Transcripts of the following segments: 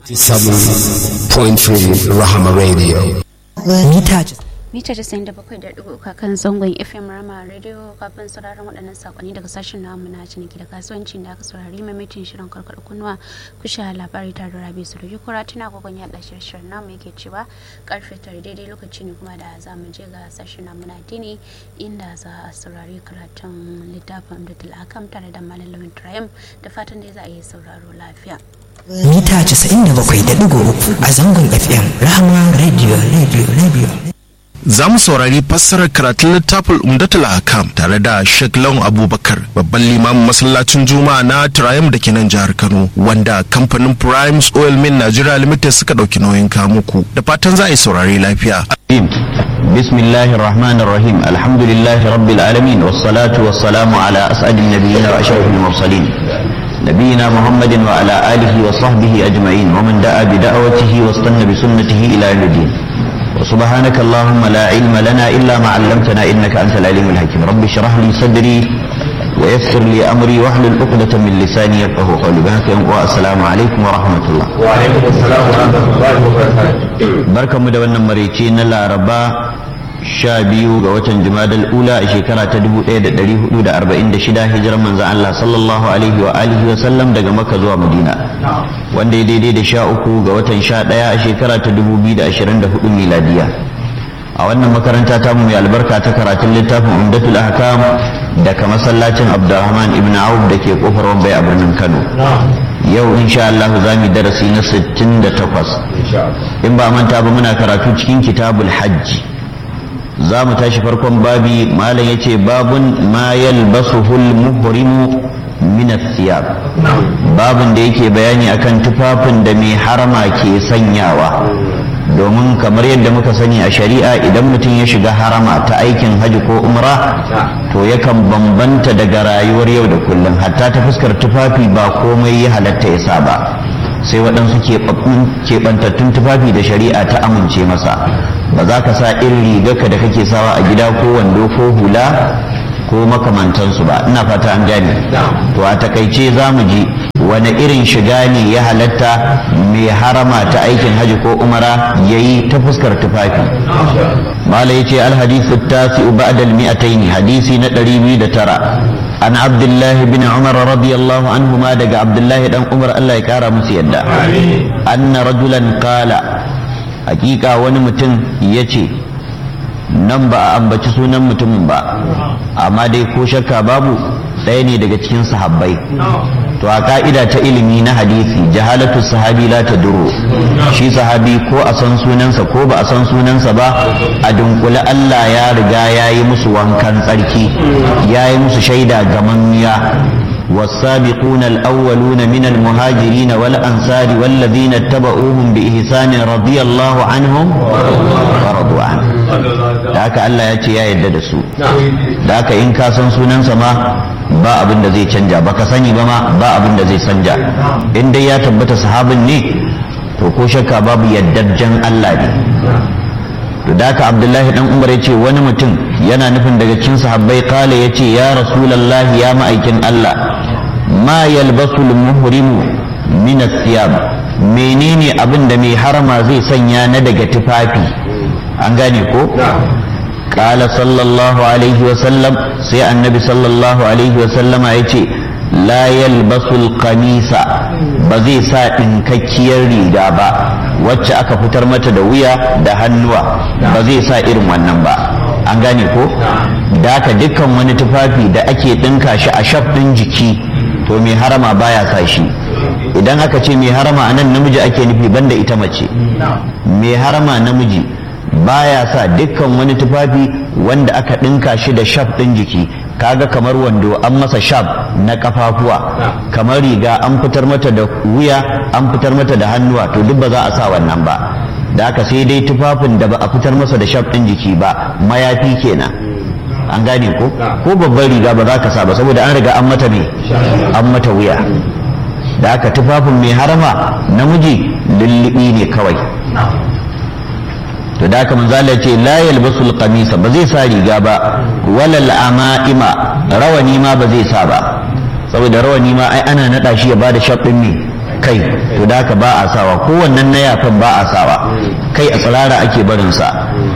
97.3 Rahama Radio. mita mita 97.3 kan zangon fm rama radio kafin sauraron waɗannan sakonni daga sashen namu na ciniki da kasuwanci da aka saurari mamitin shirin karkar kunnuwa kusha labari tare da rabi su da kura tuna gogon yaɗa shirin namu yake cewa karfe tare daidai lokaci ne kuma da za mu je ga sashen namu na dini inda za a saurari karatun littafin da tulakam tare da malamin triumph da fatan dai za a yi sauraro lafiya mita 97.3 a zangon fm rahama radio radio radio za mu saurari fassarar karatun littafin umdatul hakam tare da Sheikh Lawan Abubakar babban limamin masallacin Juma'a na Triumph da ke nan jihar Kano wanda kamfanin Primes Oil Mill Nigeria Limited suka dauki nauyin kamuku da fatan za a yi saurari lafiya. بسم الله الرحمن الرحيم الحمد لله رب العالمين والصلاة والسلام على أسعد النبيين وأشرف المرسلين نبينا محمد وعلى آله وصحبه أجمعين ومن دعا بدعوته واستنى بسنته إلى يوم الدين وسبحانك اللهم لا علم لنا إلا ما علمتنا إنك أنت العليم الحكيم رب اشرح لي صدري ويسر لي أمري واحلل عقدة من لساني يفقه قولي بهك والسلام عليكم ورحمة الله وعليكم السلام ورحمة الله وبركاته barka mu da wannan maraice na laraba sha biyu ga watan jumadal ula a shekara ta 1446 hijirar manzan Allah sallallahu alaihi wa alihi wa sallam daga makka zuwa madina wanda ya daidai da sha uku ga watan sha ɗaya a shekara ta 2024 miladiya a wannan makaranta ta mu mai albarka ta karatun littafin umdatul ahkam daga masallacin abdurrahman ibn auf da ke kofar wambai a birnin kano yau insha Allah za mu darasi na 68 in ba manta ba muna karatu cikin kitabul hajji za mu tashi farkon babi malam yace babun ma yalbasuhul muhrimu min athiyab babun da yake bayani akan tufafin da mai harama ke sanyawa domin kamar yadda muka sani a shari'a idan mutum ya shiga harama ta aikin hajji ko umra to yakan bambanta daga rayuwar yau da kullum hatta ta fuskar tufafi ba komai ya halatta ya sa ba sai waɗansu keɓantattun tufafi da shari'a ta amince masa ba za ka sa irin rigarka da kake sawa a gida ko wando ko hula ko makamantansu ba ina fata an gane to a takaice za mu ji wani irin shiga ne ya halatta mai harama ta aikin haji ko umara ya yi ta fuskar tufafi mala ya ce alhadisu tasi ba'da al-mi'ataini hadisi na ɗari biyu da tara an abdullahi bin umar radiyallahu anhu ma daga abdullahi dan umar Allah ya kara musu yadda anna rajulan qala hakika wani mutum ya ce nan ba a ambaci sunan mutumin ba amma dai ko shakka babu ɗaya ne daga cikin sahabbai to a ka'ida ta ilimi na hadisi jahalatu sahabi la ta duro shi sahabi ko a san sunansa ko ba a san sunansa ba a dunkule Allah ya riga ya yi musu wankan tsarki ya yi musu shaida gamammiya والسابقون الأولون من المهاجرين والأنصار والذين اتبعوهم بإحسان رضي الله عنهم ورضوا عنه da haka Allah ya ce ya yarda da su da haka in ka san sunansa ma ba abin da zai canja baka sani ba ma ba abin da zai canja in dai ya tabbata sahabin ne to ko shakka babu yardajjen Allah ne to da haka Abdullahi dan Umar ya ce wani mutum yana nufin daga cikin sahabbai kala ya ce ya rasulallahi ya ma'aikin Allah ma yalbasu muhrimu min athiyab menene abin da mai harama zai sanya na daga tufafi an gane ko قال صلى الله عليه وسلم سي النبي صلى الله عليه وسلم يتي لا يلبس القميص بزي سا dinkakkiyar riga ba wacce aka fitar mata da wuya da hannuwa ba zai sa irin wannan ba an gane ko da haka dukkan wani tufafi da ake dinka shi a shaf din jiki to mai harama baya sa shi idan aka ce mai harama anan namiji ake nufi banda ita mace mai harama namiji baya sa dukkan wani tufafi wanda aka ɗinka shi da shaf ɗin jiki kaga kamar wando an masa shaf na kafafuwa kamar riga an fitar mata da wuya an fitar mata da hannuwa to duk ba za a sa wannan ba da aka sai dai tufafin da ba a fitar masa da shaf ɗin jiki ba mayafi kenan an gane ko ko babban riga ba za ka sa ba saboda an riga an mata me an mata wuya da aka tufafin mai harama namiji lullubi ne kawai to da haka manzo Allah ce la yalbasul qamisa ba zai sa riga ba walal ama'ima rawani ma ba zai sa ba saboda rawani ma ai ana nada shi ya bada shaɗin ne kai to da haka ba a sawa kowannen na yafin ba a sawa kai a tsirara ake barinsa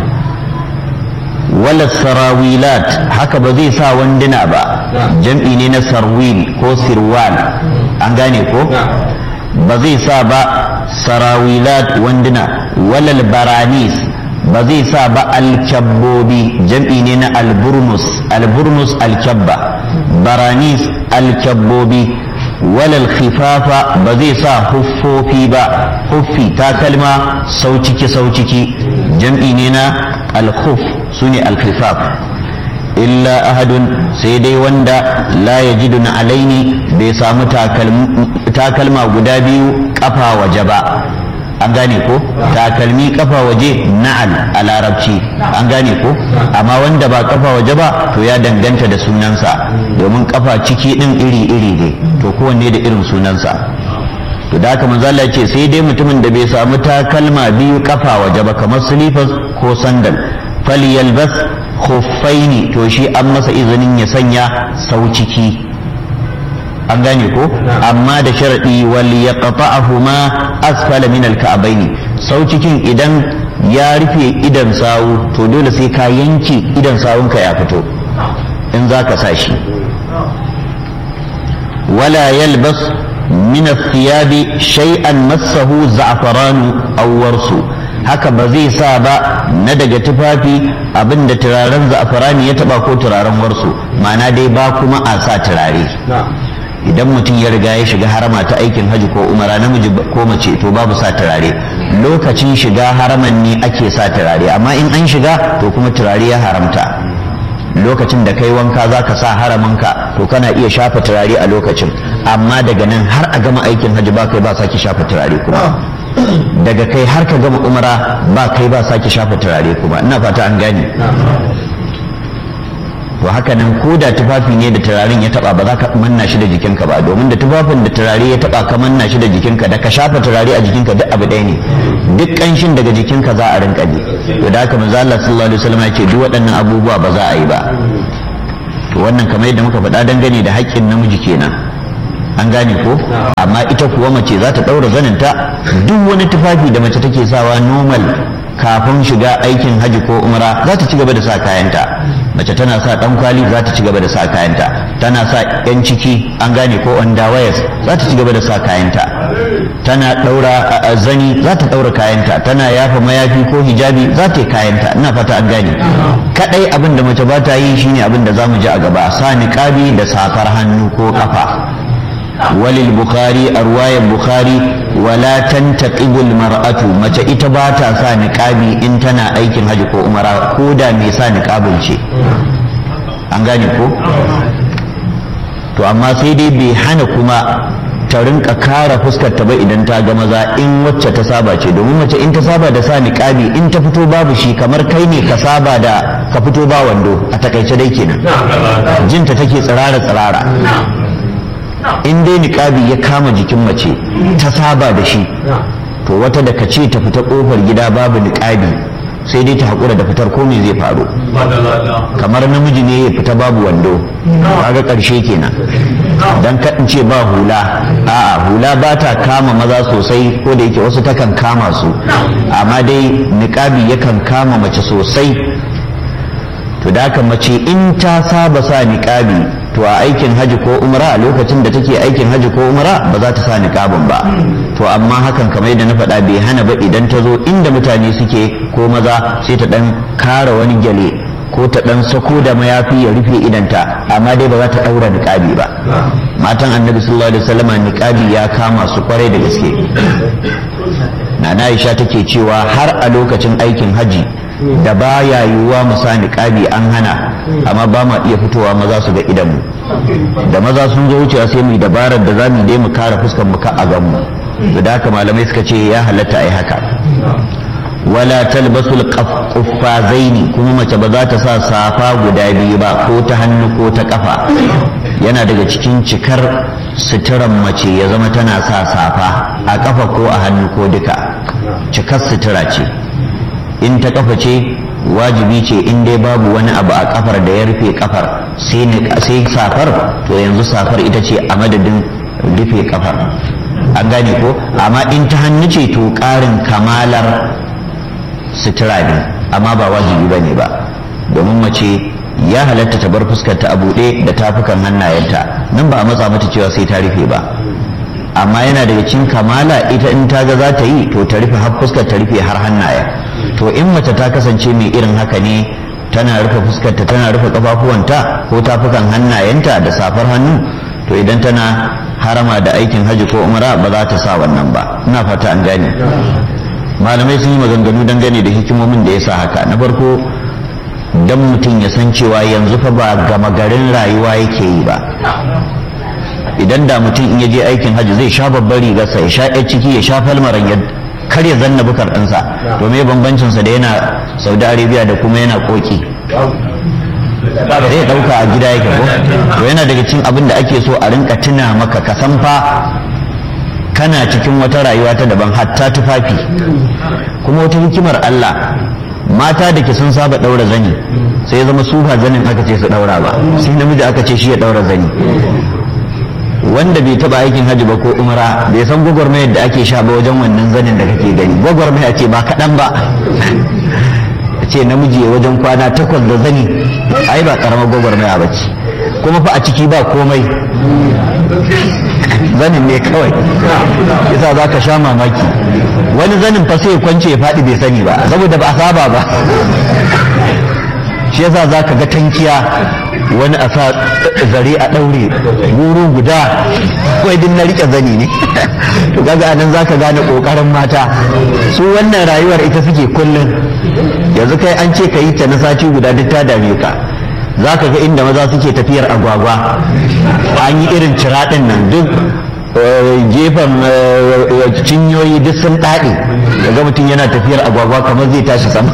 wala sarawilat haka ba zai sa wanduna ba jam'i ne na sarwil ko sirwal an gane ko ba zai sa ba sarawilat wanduna walal baranis ba zai sa ba alkyabbobi jam'i ne na alburnus alburnus alkyabba baranis alkyabbobi walal khifafa ba zai sa huffofi ba huffi takalma sauciki sauciki jam'i ne na alkhuf su ne alkhifaf illa ahadun sai dai wanda la yajidu na alaini bai samu takalma guda biyu kafa waje ba an gane ko takalmi kafa waje na'al a larabci an gane ko amma wanda ba kafa waje ba to ya danganta da sunansa domin kafa ciki din iri-iri ne to kowanne da irin sunansa to da haka manzo Allah ce sai dai mutumin da bai samu takalma biyu kafa waje ba kamar silifas ko sandal falyalbas khuffaini to shi an masa izinin ya sanya sau ciki an gane ko amma da sharadi wal yaqta'ahuma asfala min al-ka'baini sau cikin idan ya rufe idan sawu to dole sai ka yanke idan sawunka ya fito in za ka sa shi wala yalbas min thiyabi shay'an massahu za'faranu aw warsu haka ba zai sa ba na daga tufafi abinda turaren za'farani ya taba ko turaren warsu ma'ana dai ba kuma a sa turare idan mutum ya riga ya shiga harama ta aikin hajji ko umara namiji ko mace to babu sa turare lokacin shiga haraman ne ake sa turare amma in an shiga to kuma turare ya haramta lokacin da kai wanka za ka sa haramanka to kana iya shafa turare a lokacin amma daga nan har a gama aikin hajji ba kai ba sake shafa turare kuma daga kai har ka gama umara ba kai ba sake shafa turare kuma ina fata an gane to haka nan ko da tufafi ne da turaren ya taba ba za ka manna shi da jikinka ba domin da tufafin da turare ya taba ka manna shi da jikinka da ka shafa turare a jikinka duk abu ɗaya ne duk ƙanshin daga jikinka za a rinka ji to da haka manzo Allah sallallahu alaihi wasallam ya ce duk waɗannan abubuwa ba za a yi ba to wannan kamar yadda muka faɗa dangane da haƙƙin namiji kenan an gane ko amma ita kuwa mace za ta ɗaura zaninta duk wani tufafi da mace take sawa normal kafin shiga aikin haji ko umra za ta ci gaba da sa kayanta mace tana sa dan kwali za ta ci gaba da sa kayanta tana sa yan ciki an gane ko underwears za ta ci gaba da sa kayanta tana daura zani za ta daura kayanta tana yafa mayafi ko hijabi za ta yi kayanta ina fata an gane kadai abin da mace ba ta yi shine abin da zamu ji a gaba sa niqabi da safar hannu ko kafa وللبخاري أرواية البخاري ولا تنتقب المرأة متى إتباتا سا نقابي إنتنا أيكن هجي كو أمرا كودا ميسا نقابل شيء أنغاني كو to amma sai dai bai hana kuma ta rinka kara fuskar ta ba idan ta ga maza in wacce ta saba ce domin mace in ta saba da sa niqabi in ta fito babu shi kamar kai ne ka saba da ka fito ba wando a takaice dai kenan jinta take tsirara tsirara in dai niƙabi ya kama jikin mace ta saba da shi to wata da ce ta fita ƙofar gida babu niƙabi sai dai ta haƙura da fitar ko me zai faru kamar namiji ne ya fita babu wando kaga ƙarshe kenan dan kaɗin ce ba hula a'a hula ba ta kama maza sosai ko da yake wasu takan kama su amma dai niƙabi yakan kama mace sosai to da haka mace in ta saba sa niƙabi to a aikin haji ko umra a lokacin da take aikin haji ko umra ba za ta sa niqabin ba to amma hakan kamar yadda na faɗa bai hana ba idan ta zo inda mutane suke ko maza sai ta dan kara wani gyale ko ta dan sako da mayafi ya rufe idanta amma dai ba za ta daura niqabi ba matan annabi sallallahu alaihi wasallam niqabi ya kama su kwarai da gaske nana Aisha take cewa har a lokacin aikin haji da baya yiwuwa mu sa niqabi an hana amma ba ma iya fitowa maza su ga idanmu da maza sun zo wucewa sai mu dabarar da zamu dai mu kare fuskar mu ka a gan mu da haka malamai suka ce ya halatta ai haka wala talbasul qaffazaini kuma mace ba za ta sa safa guda biyu ba ko ta hannu ko ta kafa yana daga cikin cikar suturan mace ya zama tana sa safa a kafa ko a hannu ko duka cikar sutura ce in ta kafa ce wajibi ce in dai babu wani abu a kafar da ya rufe kafar sai safar to yanzu safar ita ce a madadin rufe kafar an gane ko amma in ta hannu ce to ƙarin kamalar sutura ne amma ba wajibi ba ne ba domin mace ya halatta ta bar fuskarta a buɗe da tafukan hannayenta nan ba a matsa mata cewa sai ta rufe ba amma yana daga cikin kamala ita in ta ga za ta yi to ta rufe har fuskar ta rufe har hannaye to in mace ta kasance mai irin haka ne tana rufe fuskarta tana rufe kafafuwanta ko tafukan hannayenta da safar hannu to idan tana harama da aikin hajji ko umra ba za ta sa wannan ba ina fata an gane malamai sun yi maganganu dangane da hikimomin da ya sa haka na farko dan mutum ya san cewa yanzu fa ba gama garin rayuwa yake yi ba idan da mutum in ya je aikin hajji zai sha babbar rigarsa ya sha yar ciki ya sha falmaran ya kar ya zanna bukar ɗinsa to me bambancinsa da yana saudi arabia da kuma yana koki zai ɗauka a gida yake ko to yana daga cikin abin da ake so a rinka tuna maka ka san fa kana cikin wata rayuwa ta daban hatta tufafi kuma wata hikimar Allah mata da ke sun saba ɗaura zani sai ya zama su ba zanin aka ce su ɗaura ba sai namiji aka ce shi ya ɗaura zani wanda bai taba aikin hajji ba ko umra bai san gwagwarmayar da ake sha ba wajen wannan zanin da kake gani gwagwarmaya ce ba kaɗan ba ce namiji wajen kwana takwas da zani ai ba karamar gwagwarmaya ba ce kuma fa a ciki ba komai zanin ne kawai yasa za ka sha mamaki wani zanin fa sai kwance ya faɗi bai sani ba saboda ba a saba ba shi yasa za ka ga tankiya wani a sa zare a ɗaure guru guda kawai din na rike zani ne to kaga anan za ka gane ƙoƙarin mata su wannan rayuwar ita suke kullum yanzu kai an ce ka yi ta na sati guda duk ta dame ka za ka ga inda maza suke tafiyar agwagwa an yi irin ciraɗin nan duk gefen cinyoyi duk sun ɗaɗe daga mutum yana tafiyar agwagwa kamar zai tashi sama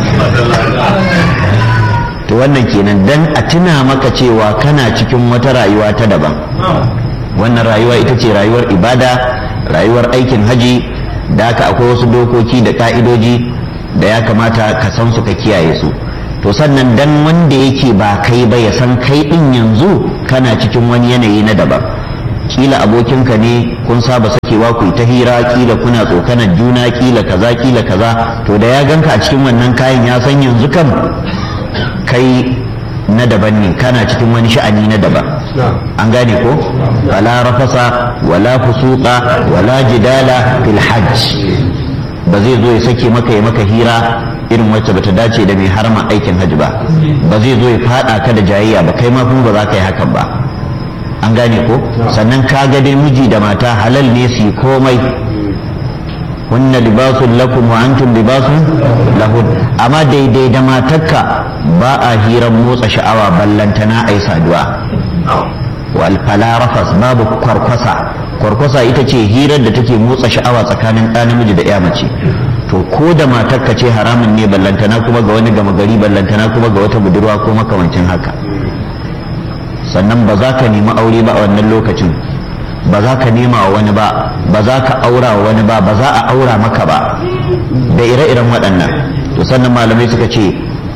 to wannan kenan dan a tuna maka cewa kana cikin wata rayuwa ta daban wannan rayuwa ita ce rayuwar ibada rayuwar aikin haji da haka akwai wasu dokoki da ka'idoji da ya kamata ka san su ka kiyaye su to sannan dan wanda yake ba kai ba ya san kai din yanzu kana cikin wani yanayi na daban kila abokinka ne kun saba sakewa ku ta hira kila kuna tsokanar juna kila kaza kila kaza to da ya ganka a cikin wannan kayan ya san yanzu kam kai na daban ne kana cikin wani sha'ani na daban an gane ko wala rafasa wala fusuqa wala jidala fil hajj ba zai zo ya sake maka ya maka hira irin wacce bata dace da mai harma aikin hajji ba ba zai zo ya fada ka da jayayya ba kai ma kuma ba za ka yi hakan ba an gane ko sannan ka ga dai miji da mata halal ne su yi komai hunna libasun lakum wa antum libasun lahun amma daidai da matarka ba a hiran motsa sha'awa ballantana ai saduwa wal falarafas babu kwarkwasa kwarkwasa ita ce hirar da take motsa sha'awa tsakanin ɗa namiji da ya mace to ko da matarka ce haramun ne ballantana kuma ga wani gama gari ballantana kuma ga wata budurwa ko makamancin haka sannan ba za ka nemi aure ba a wannan lokacin ba za ka nema wa wani ba ba za ka aura wa wani ba ba za a aura maka ba da ire-iren waɗannan to sannan malamai suka ce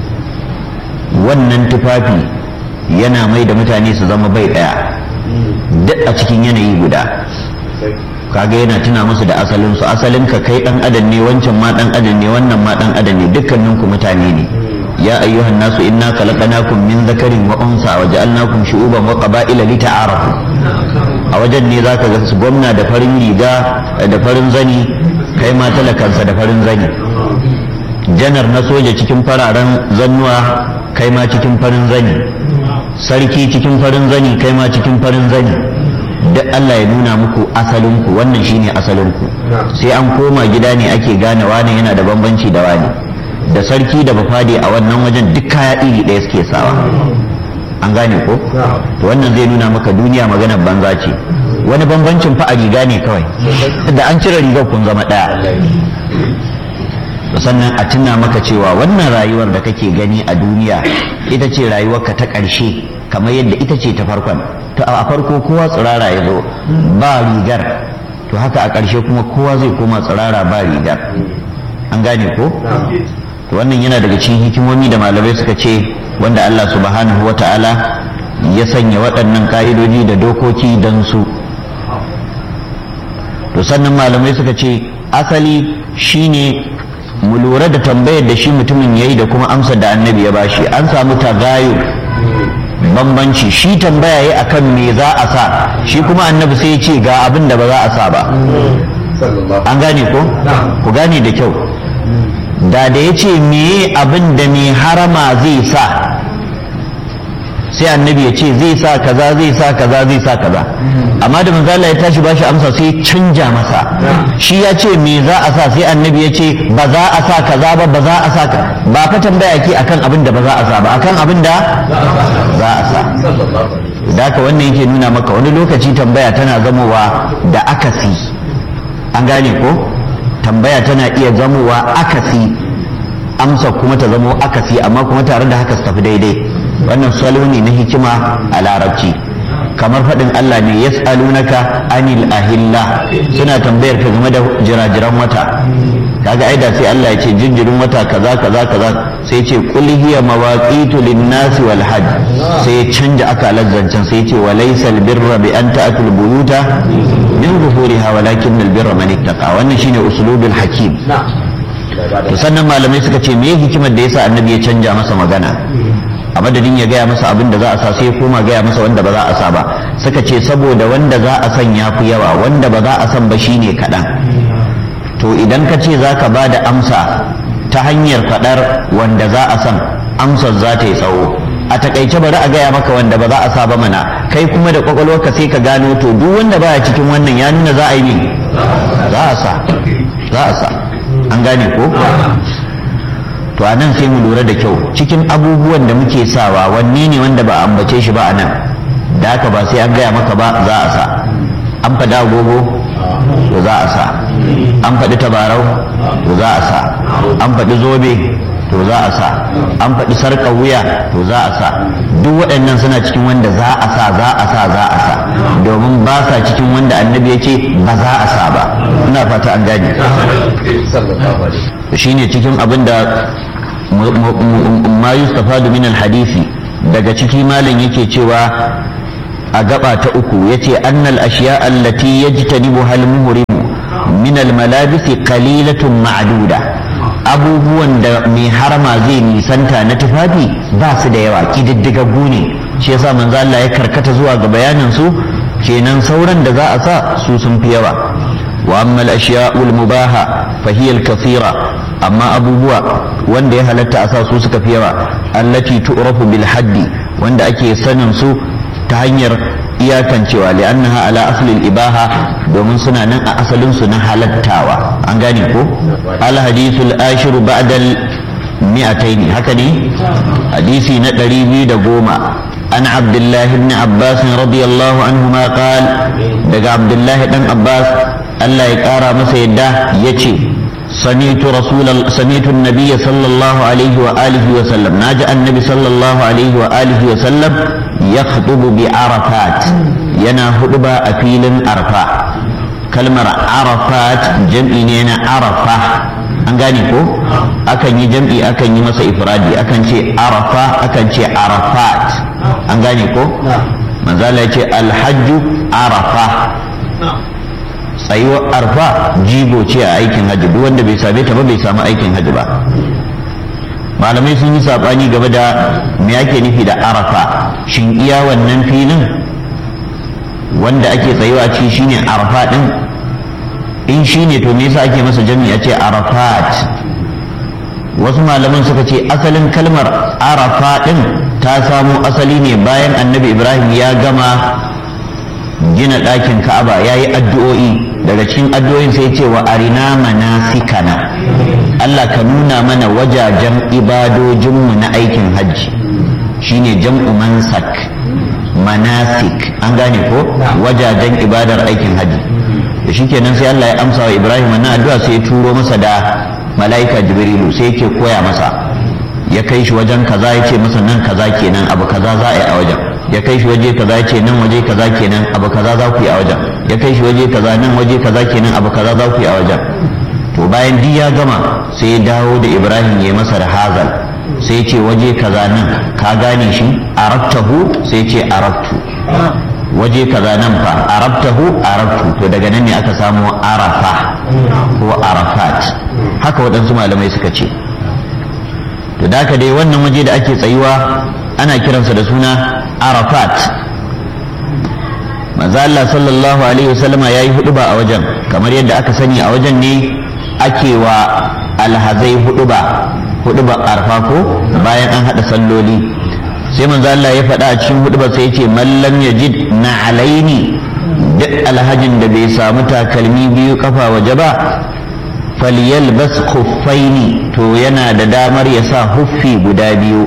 wannan tufafi yana mai da mutane su zama bai ɗaya duk a cikin yanayi guda kaga yana tuna musu da asalin su asalin ka kai dan adam ne wancan ma dan adam ne wannan ma dan adam ne dukkanin ku mutane ne ya ayyuhan nasu inna khalaqnakum min dhakarin wa unsa wa ja'alnakum shu'uban wa qaba'ila lita'arafu a wajen ne zaka ga su gwamna da farin riga da farin zani kai ma talakansa da farin zani janar na soja cikin fararen zannuwa kai ma cikin farin zani sarki cikin farin zani kai ma cikin farin zani duk Allah ya nuna muku asalinku wannan shine asalinku sai an koma gida ne ake gane wani yana da bambanci da wani da sarki da bafade a wannan wajen duk kaya iri ɗaya suke sawa an gane ko to wannan zai nuna maka duniya maganar banza ce wani bambancin fa a riga ne kawai da an cire rigar kun zama ɗaya sannan a tuna maka cewa wannan rayuwar da kake gani a duniya ita ce rayuwarka ta ƙarshe kamar yadda ita ce ta farkon to a farko kowa tsirara ya zo ba rigar to haka a ƙarshe kuma kowa zai koma tsirara ba rigar an gane ko to wannan yana daga cikin hikimomi da malamai suka ce wanda Allah subhanahu wa ta'ala ya sanya waɗannan ƙa'idoji da dokoki don su to to sannan malamai suka ce asali shine mu lura da tambayar da shi mutumin yayi da kuma amsar da annabi ya bashi an samu tagayu bambanci shi tambaya yi akan me za a sa shi kuma annabi sai ya ce ga abin da ba za a sa ba an gane ko ku gane da kyau da da ya ce meye abin da mai harama zai sa sai annabi ya ce zai sa kaza zai sa kaza zai sa kaza amma da manzo Allah ya tashi bashi amsa sai ya canja masa shi ya ce me za a sa sai annabi ya ce ba za a sa kaza ba ba za a sa ka ba fa tambaya ke akan abin da ba za a sa ba akan abin da za a sa da haka wannan yake nuna maka wani lokaci tambaya tana zamowa da akasi an gane ko tambaya tana iya zamowa akasi amsa kuma ta zamo akasi amma kuma tare da haka su tafi daidai wannan salo ne na hikima a larabci kamar faɗin Allah ne yas'alunaka anil ahilla suna tambayar ka game da jirajiran wata kaga aida sai Allah ya ce jinjirin wata kaza kaza kaza sai ce qul hiya mawaqitu lin-nasi wal hajj sai ya canja akalar zancen sai ya ce wa laysal birra bi an ta'tul buyuta min zuhuriha walakin al-birra man ittaqa wannan shine uslubul hakim to sannan malamai suka ce me hikimar da yasa annabi ya canja masa magana a madadin ya gaya masa abin da za a sa sai koma gaya masa wanda ba za a sa ba suka ce saboda wanda za a san ya fi yawa wanda ba za a san ba shine kaɗan to idan ka ce za ka ba da amsa ta hanyar faɗar wanda za a san amsar za ta yi tsawo a takaice bari a gaya maka wanda ba za a sa ba mana kai kuma da kwakwalwarka sai ka gano to duk wanda baya cikin wannan ya nuna za a yi ne za a sa za a sa an gane ko to a nan sai mu lura da kyau cikin abubuwan da muke sawa wanne ne wanda ba a ambace shi ba a nan da haka ba sai an gaya maka ba za a sa an faɗi agogo to za a sa an faɗi tabarau to za a sa an faɗi zobe to za a sa an faɗi sarƙar wuya to za a sa duk waɗannan suna cikin wanda za a sa za a sa za a sa domin ba sa cikin wanda annabi ya ce ba za a sa ba ina fata an gane shine cikin abin da ma yustafadu min hadisi daga ciki malam yake cewa a gaba ta uku yace annal ashiya allati yajtanibuha al-muhrim min al-malabis qalilatun ma'duda abubuwan da mai harama zai nisanta na tufafi ba su da yawa kididdigaggu ne shi yasa manzo Allah ya karkata zuwa ga bayanin su kenan sauran da za a sa su sun fi yawa wa amma al-ashiya'ul mubaha fa hiya al-kathira amma abubuwa wanda ya halatta a sa su suka fi yawa allati tu'rafu bil haddi wanda ake sanin su ta hanyar iyakancewa li'annaha ala asli al-ibaha domin suna nan a asalin su na halattawa an gane ko al hadithul ashir ba'da al mi'ataini haka ne hadisi na 210 an abdullahi ibn abbas radiyallahu anhuma qal daga abdullahi dan abbas Allah ya kara masa yadda yace سمعت رسول سمعت النبي صلى الله عليه وآله وسلم ناجى النبي صلى الله عليه وآله وسلم يخطب بعرفات ينا خطبة أفيل أرفا كلمة عرفات جمعين عرفة an gane ko akan yi jam'i akan yi masa ifradi akan ce arafa akan ce arafat an gane ko manzala ce alhajju arafa tsayuwar arfa jigo ce a aikin hajji duk wanda bai same ta ba bai samu aikin hajji ba malamai sun yi saɓani game da me ake nufi da arafa shin iya wannan filin wanda ake tsayuwa ci shine arafa din in shine to me yasa ake masa jami'a ce arafat wasu malaman suka ce asalin kalmar arafa din ta samo asali ne bayan annabi ibrahim ya gama gina ɗakin ka'aba ya yi addu'o'i daga cikin addu'o'in sai ce wa arina manasikana Allah ka nuna mana wajajen ibadojinmu na aikin hajji shine jam'u mansak manasik an gane ko wajajen ibadar aikin hajji da shikenan sai Allah ya amsa wa Ibrahim wannan addu'a sai ya turo masa da mala'ika Jibrilu sai yake koya masa ya kai shi wajen kaza ya ce masa nan kaza kenan abu kaza za a yi a wajen ya kai shi waje kaza ya ce nan waje kaza kenan abu kaza za ku yi a wajen ya kai shi waje kaza nan waje kaza kenan abu kaza za ku yi a wajen to bayan duk ya gama sai ya dawo da Ibrahim ya masa da hazal sai ya ce waje kaza nan ka gane shi arattahu sai ya ce arattu waje kaza nan fa arabtahu arabtu to daga nan ne aka samu arafa ko arafat haka waɗansu malamai suka ce to da haka dai wannan waje da ake tsayuwa ana kiransa da suna arafat manzo Allah sallallahu alaihi wasallama yayi huduba a wajen kamar yadda aka sani a wajen ne ake wa alhazai huduba huduba arfa ko bayan an hada salloli sai manzo Allah ya faɗa a cikin huduba sai ya ce man lam yajid na alaini duk alhajin da bai samu takalmi biyu kafa waje ba falyalbas khuffaini to yana da damar ya sa huffi guda biyu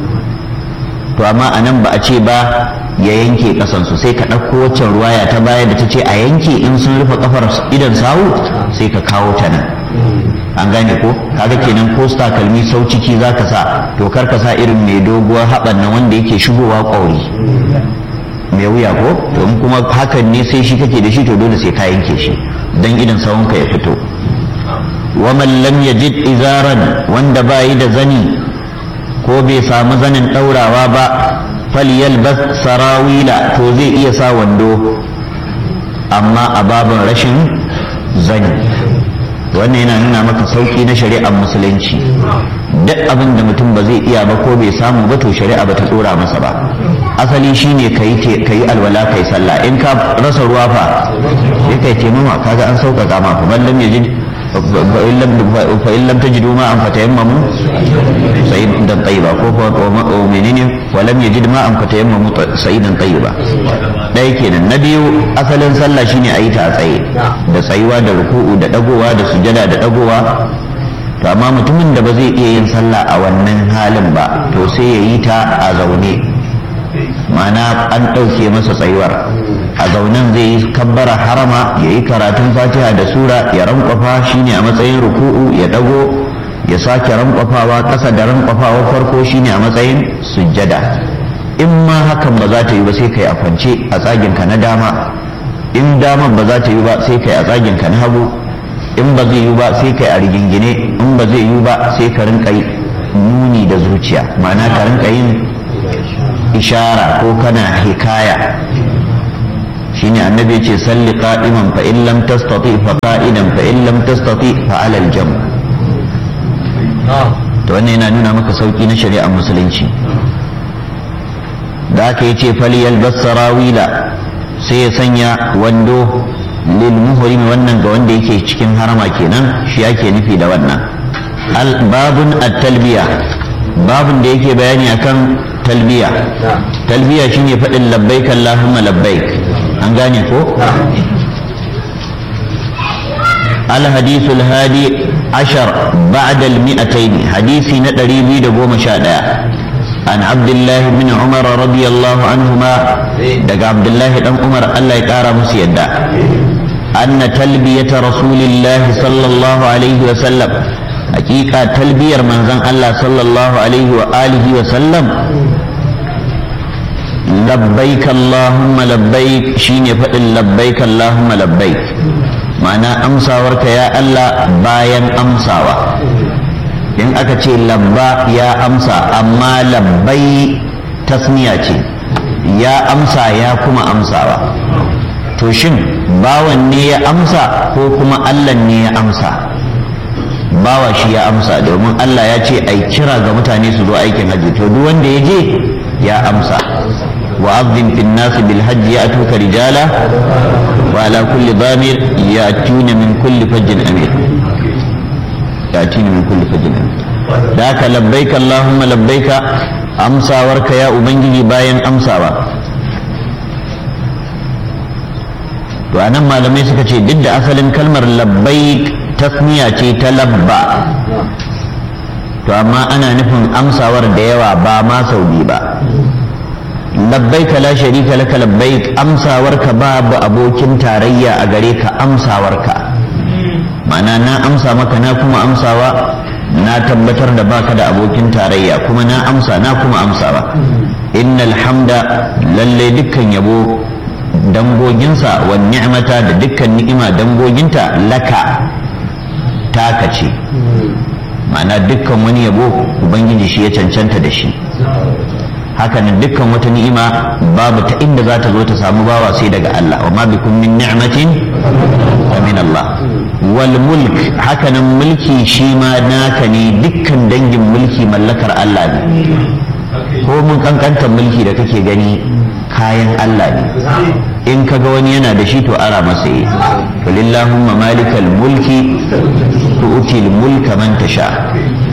to amma anan ba a ce ba ya yanke kasansu sai ka ɗauko waccan ruwaya ta baya da ta ce a yanke in sun rufe kafar idan sawu sai ka kawo ta nan an gane ko kaga kenan ko takalmi sau ciki za ka sa to kar ka sa irin mai doguwar haɓan nan wanda yake shigowa ƙwauri mai wuya ko to in kuma hakan ne sai shi kake da shi to dole sai ka yanke shi dan idan sawunka ya fito wa man lam yajid izaran wanda bayi da zani ko bai samu zanin ɗaurawa ba falyalbas sarawila to zai iya sa wando amma a babin rashin zani wannan yana nuna maka sauki na shari'ar musulunci duk abin da mutum ba zai iya ba ko bai samu ba to shari'a ba ta dora masa ba asali shine ka yi alwala kai sallah in ka rasa ruwa fa sai kai taimama kaga an sauƙaƙa ma fa lam yajid fa in lam tajidu ma an fatayammamu sayidan tayyiba ko ko menene wa lam yajid ma an fatayammamu sayidan tayyiba dai kenan na biyu asalin sallah shine a yi ta a tsaye da tsayuwa da ruku'u da dagowa da sujada da dagowa to amma mutumin da ba zai iya yin sallah a wannan halin ba to sai ya yi ta a zaune ma'ana an ɗauke masa tsayuwar a zaunen zai yi kabbara harama ya yi karatun fatiha da sura ya rankwafa shine a matsayin ruku'u ya dago ya sake rankwafawa ƙasa da rankwafawa farko shine a matsayin sujjada in ma hakan ba za ta yi ba sai kai a kwance a tsaginka na dama in daman ba za ta yi ba sai kai a tsaginka na hagu in ba zai yi ba sai kai a rigingine in ba zai yi ba sai ka rinka nuni da zuciya ma'ana ka rinka yin ishara ko kana hikaya shine annabi ce salli qa'iman fa in lam tastati fa qa'idan fa in lam tastati fa ala al-jam to wannan yana nuna maka sauki na shari'ar musulunci da aka yace fali yalbas sarawila sai ya sanya wando lil muhrim wannan ga wanda yake cikin harama kenan shi yake nufi da wannan al babun at-talbiya babun da yake bayani akan talbiya talbiya shine faɗin labbaik allahumma labbaik an gane ko الحديث الهادي عشر بعد المئتين حديثي ندري بيد قوم شادا عن عبد الله بن عمر رضي الله عنهما دق عبد الله بن عمر الله يقارى مسيدا أن تلبية رسول الله صلى الله عليه وسلم حقيقة تلبية من زن الله صلى الله عليه وآله وسلم لبيك اللهم لبيك شيني فإن لبيك اللهم لبيك معنى أمسى ورك يا الله باين أمسى in aka ce labba ya amsa amma labbai tasniya ce ya amsa ya kuma amsawa to shin bawan ne ya amsa ko kuma allah ne ya amsa bawa shi ya amsa domin allah ya ce ai kira ga mutane su zo aikin hajji to duk wanda ya je ya amsa وأذن في الناس بالحج يأتوك رجالا وعلى كل ضامر يأتون من كل فج أمير يأتين من كل فج أمير ذاك لبيك اللهم لبيك أمسى ورك يا أبنجي باين أمسى to anan malamai suka ce duk da asalin kalmar labbaik tasniya ce ta labba to amma ana nufin amsawar da yawa ba ma sau biyu ba labbaik la sharika laka labbaik amsawarka babu abokin tarayya a gare ka amsawarka ma'ana na amsa maka na kuma amsawa na tabbatar da baka da abokin tarayya kuma na amsa na kuma amsawa innal hamda lalle dukkan yabo dangoginsa wa ni'mata da dukkan ni'ima dangoginta laka taka ce ma'ana dukkan wani yabo ubangiji shi ya cancanta da shi hakanan dukkan wata ni'ima babu ta inda za ta zo ta samu bawa sai daga Allah wa ma bikum min ni'matin fa min Allah wal mulk hakanan mulki shi ma naka ne dukkan dangin mulki mallakar Allah ne ko mun kankantar mulki da kake gani kayan Allah ne in kaga wani yana da shi to ara masa yi walillahumma malikal mulki tu'til mulka man tasha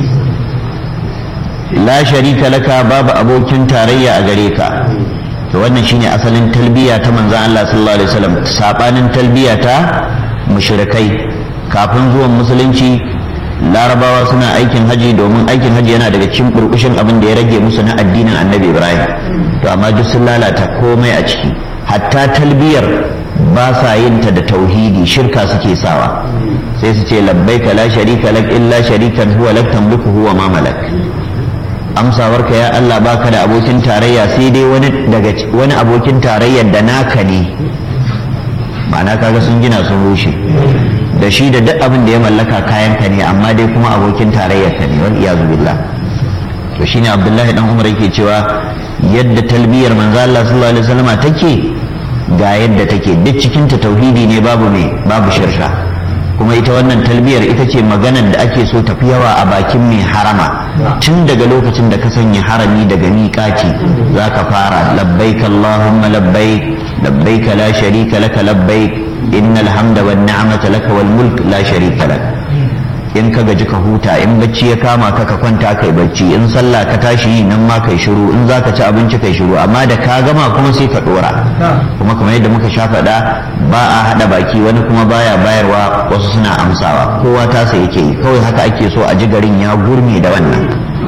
la sharika laka babu abokin tarayya a gare ka to wannan shine asalin talbiya ta manzon Allah sallallahu alaihi wasallam sabanin talbiya ta mushrikai kafin zuwan musulunci larabawa suna aikin haji domin aikin haji yana daga cikin burkushin abin da ya rage musu na addinin annabi ibrahim to amma duk sun lalata komai a ciki hatta talbiyar ba sa yin ta da tauhidi shirka suke sawa sai su ce labbaika la sharika lak illa sharikan huwa lak tamliku huwa ma malak amsawarka ya Allah baka da abokin tarayya sai dai wani daga wani abokin tarayyar da naka ne ma'ana kaga sun gina sun rushe da shi da duk abin da ya mallaka kayan ka ne amma dai kuma abokin tarayyar ka ne wal iyazu billah to shine Abdullahi dan Umar yake cewa yadda talbiyar manzo Allah sallallahu alaihi wasallam take ga yadda take duk cikin ta tauhidi ne babu me babu shirka kuma ita wannan talbiyar ita ce maganar da ake so tafi yawa a bakin mai harama tun daga lokacin da ka sanya harami daga miƙaci za ka fara labbaik Allahumma labbaik labbaik la sharika laka labbaik innal hamda wan ni'mata laka wal mulk la sharika lak in ka gaji ka huta in bacci ya kama ka ka kwanta kai bacci in sallah ka tashi nan ma kai shiru in zaka ci abinci kai shiru amma da ka gama kuma sai ka dora kuma kamar yadda muka sha faɗa ba a haɗa baki wani kuma baya bayarwa wasu suna amsawa kowa tasa yake yi kawai haka ake so a ji garin ya gurme da wannan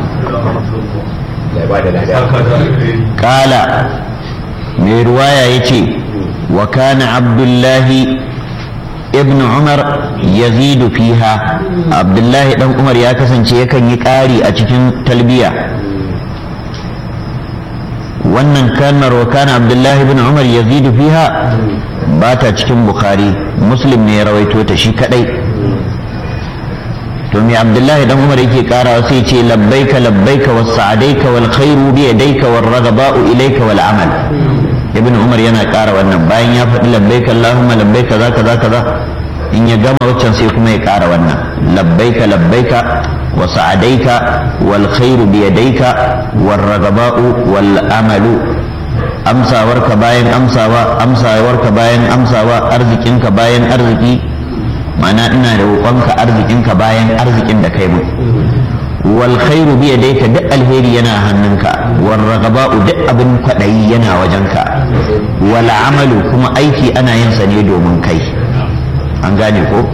kala mai ruwaya ya ce wa kana abdullahi ibn umar yazidu fiha abdullahi dan umar ya kasance yakan yi ƙari a cikin talbiya wannan kalmar wa kana abdullahi ibn umar yazidu fiha ba ta cikin bukhari muslim ne ya rawaito ta shi kadai to me abdullahi dan umar yake karawa sai ce labbaika labbaika was sa'adaika wal khairu bi yadayka war ragaba'u ilayka wal amal ibn umar yana ƙara wannan bayan ya faɗi labbaika allahumma labbaika za kaza kaza in ya gama waccan sai kuma ya ƙara wannan labbaika labbaika wa sa'adaika wal khairu bi yadayka war ragaba'u wal amalu amsawarka bayan amsawa amsawarka bayan amsawa arzikinka bayan arziki ma'ana ina da roƙonka arzikinka bayan arzikin da kai mu wal khairu bi yadayka duk alheri yana hannunka wal ragaba'u duk abin kwadayi yana wajenka wal amalu kuma aiki ana yin sa ne domin kai an gane ko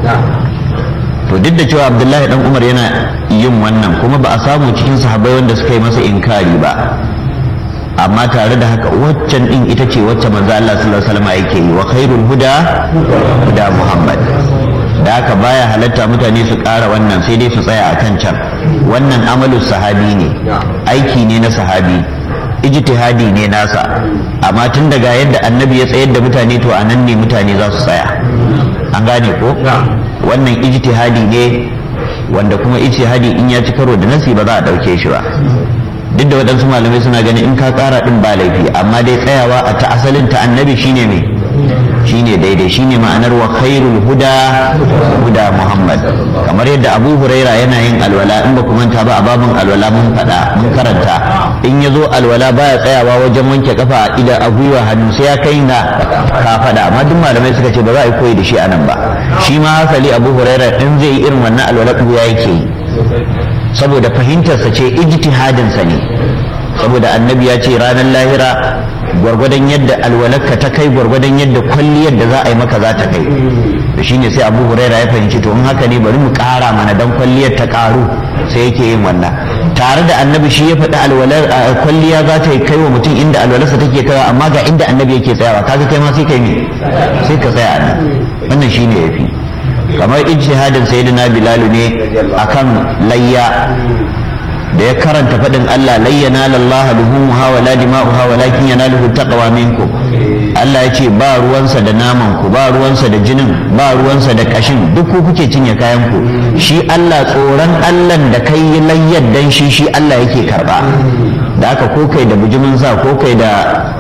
to duk da cewa abdullahi dan umar yana yin wannan kuma ba a samu cikin sahabbai wanda suka yi masa inkari ba amma tare da haka waccan din ita ce wacce manzo Allah sallallahu alaihi wasallam yake yi wa khairul huda huda muhammad da haka baya halatta mutane su ƙara wannan sai dai su tsaya a kan can wannan amalu sahabi ne aiki ne na sahabi ijtihadi ne nasa amma tun daga yadda annabi ya tsayar da mutane to a nan ne mutane za su tsaya an gane ko wannan ijtihadi ne wanda kuma ijtihadi in ya ci karo da nasi ba za a ɗauke shi ba duk da waɗansu malamai suna ganin in ka ƙara ɗin ba laifi amma dai tsayawa a ta asalin ta annabi shine mai shine daidai shine ma'anar wa khairul huda huda muhammad kamar yadda abu huraira yana yin alwala in ba ku manta ba a babin alwala mun faɗa mun karanta in ya zo alwala baya tsayawa wajen wanke kafa a ida a gwiwa hannu sai ya kai na ka faɗa amma duk malamai suka ce ba za a yi koyi da shi a nan ba shi ma hasali abu huraira in zai yi irin wannan alwala ya yake yi saboda fahimtarsa ce ijtihadinsa ne saboda annabi ya ce ranar lahira gwargwadon yadda alwalarka ta kai gwargwadon yadda kwalliyar da za a yi maka za ta kai da shine sai abu huraira ya fahimci to in haka ne bari mu kara mana dan kwalliyar ta karu sai yake yin wannan tare da annabi shi ya faɗi alwalar kwalliya za ta kai wa mutum inda alwalarsa take kaiwa amma ga inda annabi yake tsayawa kaga kai ma sai kai ne sai ka tsaya nan wannan shine yafi kamar ijtihadin sayyidina bilalu ne akan layya da ya karanta faɗin Allah layyana lallah luhumuha wa la dima'uha walakin yanaluhu taqwa minkum Allah ya ce ba ruwansa da naman ku ba ruwansa da jinin ba ruwansa da kashin duk ku kuke cinye kayan ku shi Allah tsoron Allah da kai layyar dan shi shi Allah yake karba da aka ko kai da bujimin sa ko kai da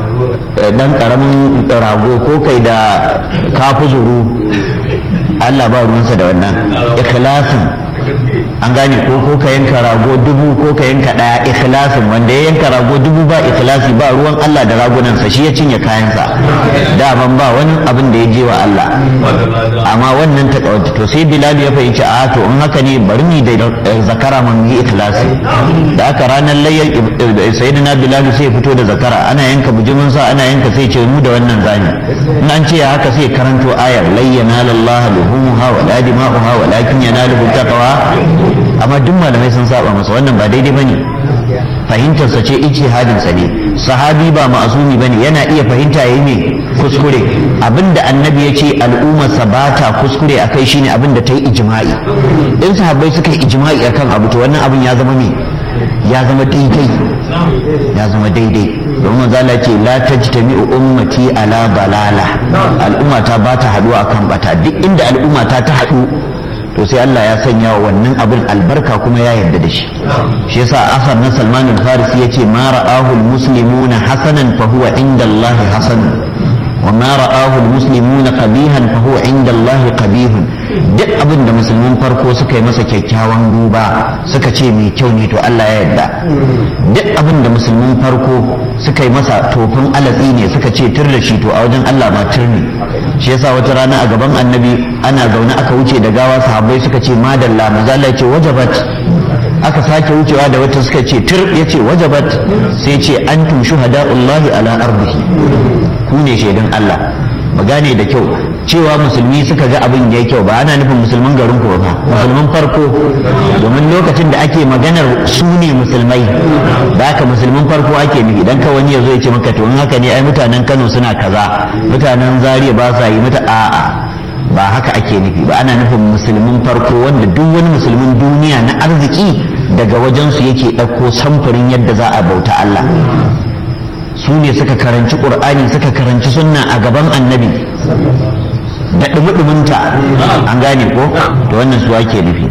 dan karamin rago ko kai da kafuzuru Allah ba ruwansa da wannan ikhlasin an gane ko ko ka yanka rago dubu ko ka yanka daya ikhlasin wanda ya yanka rago dubu ba ikhlasi ba ruwan Allah da ragunansa shi ya cinye kayansa daman ba wani abin da ya je wa Allah amma wannan ta to sai Bilal ya fahimci a to in haka ne bari ni da zakara mun yi ikhlasi da aka ranar layyar sayyidina Bilal sai ya fito da zakara ana yanka bujumin sa ana yanka sai ce mu da wannan zani in an ce haka sai karanto ayar layyana lillahi luhumha wa la dima'uha walakin yanaluhu taqwa amma duk malamai sun saba masa wannan ba daidai bane fahimtarsa ce ijtihadin sa ne sahabi ba ma'asumi bane yana iya fahimta yayi me kuskure abinda annabi ya ce al'ummarsa ba ta kuskure akai shine abinda ta yi ijma'i in sahabbai suka yi ijma'i akan abu to wannan abin ya zama me ya zama daidai ya zama daidai domin manzala ce la tajtami'u ummati ala balala al'ummata ba ta haduwa akan bata duk inda al'ummata ta haɗu to sai Allah ya sanya wa wannan abin albarka kuma ya yarda da shi shi yasa asar na Salman al-Farisi yace ma ra'ahu al-muslimuna hasanan fa huwa inda Allah hasan wa ma ra'ahu al-muslimuna qabihan fa huwa inda Allah qabihun duk abin da musulmin farko suka yi masa kyakkyawan duba suka ce mai kyau ne to Allah ya yarda duk abin da musulmin farko suka yi masa tofin alatsi ne suka ce tur da shi to a wajen Allah ma tur ne shi yasa wata rana a gaban annabi ana zaune aka wuce da gawa sahabbai suka ce madalla manzo Allah ya ce wajabat aka sake wucewa da wata suka ce tur ya ce wajabat sai ce antum shuhada'ullahi ala ardihi ku ne shaidan Allah mu gane da kyau cewa musulmi suka ga abin ya kyau ba ana nufin musulman garin ko ba musulman farko domin lokacin da ake maganar su ne musulmai da haka musulman farko ake nufi dan ka wani ya zo ya ce maka to in haka ne ai mutanen Kano suna kaza mutanen Zaria ba sa yi mata a'a ba haka ake nufi ba ana nufin musulmin farko wanda duk wani musulmin duniya na arziki daga wajensu yake ɗauko samfurin yadda za a bauta Allah su ne suka karanci ƙur'ani suka karanci sunna a gaban annabi da ɗumi-ɗuminta an gane ko to wannan su ake nufi